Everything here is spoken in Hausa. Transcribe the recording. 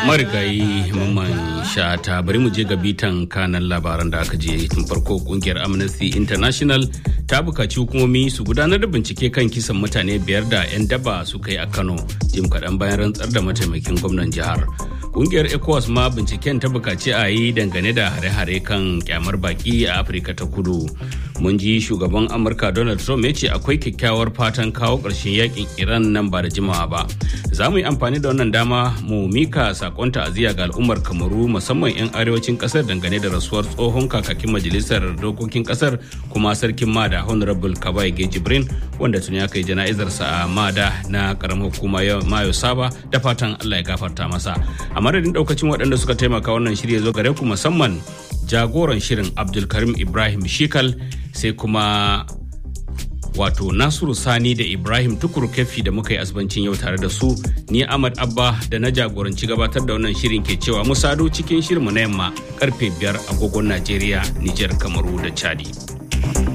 marigayi mamman shata bari mu je ga bitan kanan labaran da aka je tun farko kungiyar amnesty international ta bukaci hukumomi su gudanar da bincike kan kisan mutane biyar da 'yan daba suka yi a kano jim kaɗan bayan rantsar da mataimakin gwamnan jihar kungiyar ecowas ma binciken ta bukaci a yi dangane da hare-hare kan kyamar baki a afirka ta kudu mun ji shugaban amurka donald trump ya ce akwai kyakkyawar fatan kawo ƙarshen yakin iran nan ba da jimawa ba za mu yi amfani da wannan dama mu mika sakon ta'aziyya ga al'ummar kamaru musamman 'yan arewacin kasar dangane da rasuwar tsohon kakakin majalisar dokokin kasar kuma sarkin mada honorable kabai jibrin wanda tuni aka yi jana'izarsa a mada na karamar hukuma mayo saba da fatan allah ya gafarta masa a madadin daukacin waɗanda suka taimaka wannan shirya zo gare ku musamman jagoran shirin abdulkarim ibrahim shikal sai kuma wato nasiru sani da ibrahim tukur kefi da muka yi asibancin yau tare da su ni ahmad abba da na jagoranci gabatar da wannan shirin ke cewa mu sado cikin shirinmu na yamma karfe biyar agogon najeriya nijar kamaru da chadi